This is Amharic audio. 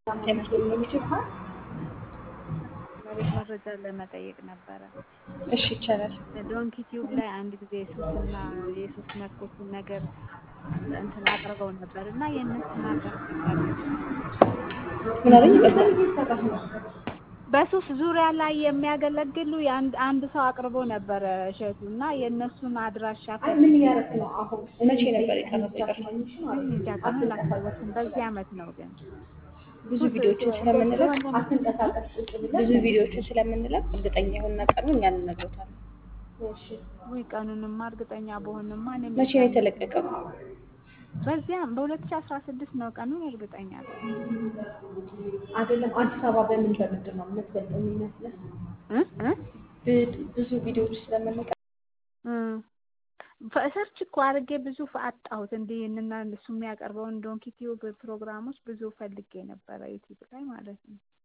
መሬት መረጃ ለመጠየቅ ነበረ። እሺ ይቻላል። ዶንኪ ቲዩብ ላይ አንድ ጊዜ ሱስና የሱስ ነኮችን ነገር እንትን አቅርበው ነበር እና የእነሱን አድራሻ ካለ ምን አለኝ? ይቅርታ በሱስ ዙሪያ ላይ የሚያገለግሉ የአንድ አንድ ሰው አቅርቦ ነበረ እሸቱ እና የእነሱን አድራሻ ምን እያደረክ ነው አሁን? መቼ ነበር የቀረበው? ይቅርታ እንጃ ቀኑን ላስታውስም። በዚህ አመት ነው ግን ብዙ ቪዲዮዎችን ስለምንለቅ ብዙ ቪዲዮዎችን ስለምንለቅ እርግጠኛ የሆነ ቀኑ እኛ እንነግሮታለን። ወይ ቀኑንማ እርግጠኛ በሆንማ እኔም መቼ ነው የተለቀቀው? በዚያም በሁለት ሺህ አስራ ስድስት ነው ቀኑን እርግጠኛ ነኝ። አይደለም አዲስ አበባ በምን በምንድን ነው የምትገልጸው የሚመስለው? እ እ ብ- ብዙ ቪዲዮዎች ስለምንለቅ ሰርች እኮ አድርጌ ብዙ አጣሁት። እንዲህ እና እሱ የሚያቀርበውን ዶንኪ ቲዩብ ፕሮግራሞች ብዙ ፈልጌ ነበረ ዩቲዩብ ላይ ማለት ነው።